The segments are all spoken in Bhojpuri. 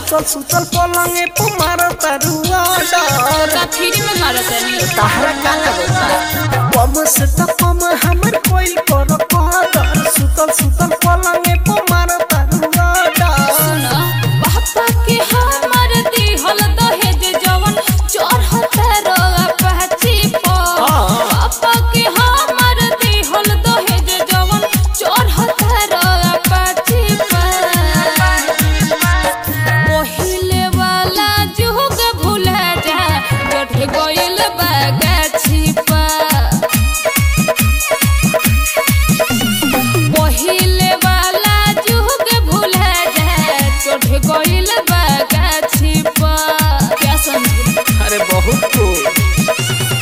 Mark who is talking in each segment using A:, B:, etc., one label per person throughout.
A: सुतल सुतल पलंगे पे मार तारुआ डर
B: का फ्री में मारत नहीं
A: तहरा का लगता कम से तो कम हमर कोई कर कदर सुतल सुतल पलंगे पे मार तारुआ डर
B: सुन पापा के हमर दिहल दहेज जवन चढ़त रोआ पहची पर पापा के हमर दिहल दहेज जवन चढ़त रोआ पहची पर पहिले वाला जुग भूला जा गठ गइल बागाछी पर पहिले वाला जुग भूला जा चढ़ गइल बागाछी पर क्या समझ
A: अरे बहुत cool।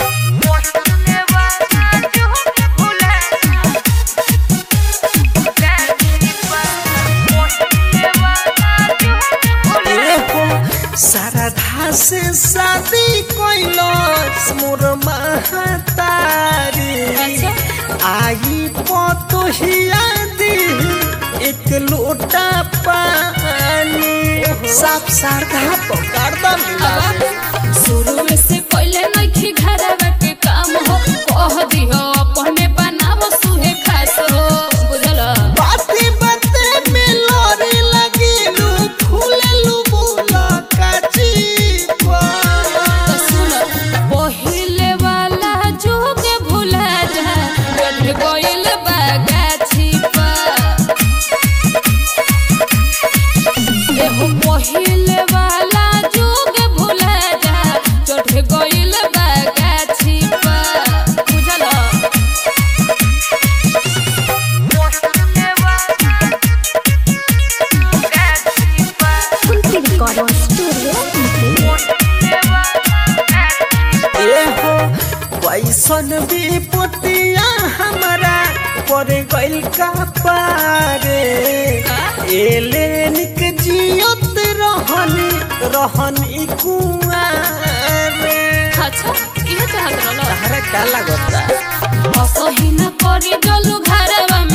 A: एहो शारदा से शादी कैलस मोर महतारी आई पतोहिया दी एक लोटा पानी साफ शारदा पकड़ दम
B: शुरू में से पहले नइखे घरवा के काम हो कह दिहो अपने बनाव सुहे खास हो बुझल
A: बाते बाते में लड़े लगिलू फूललू बोला काची
B: तो सुन पहिले वाला जुग भूला जा गठ गइल बागाछी पर एहो पहिले वाला जुग भूला जा चढ़ गइल बागाछी पर बुझल
A: एहो कैसन विपतिया हमारा पर गइल का पारे एले निक जियत रहनी रहनी कुआरे
B: अच्छा इहे चाहत रहल
A: तहरा का लागता
B: असही न करी जलू घरवा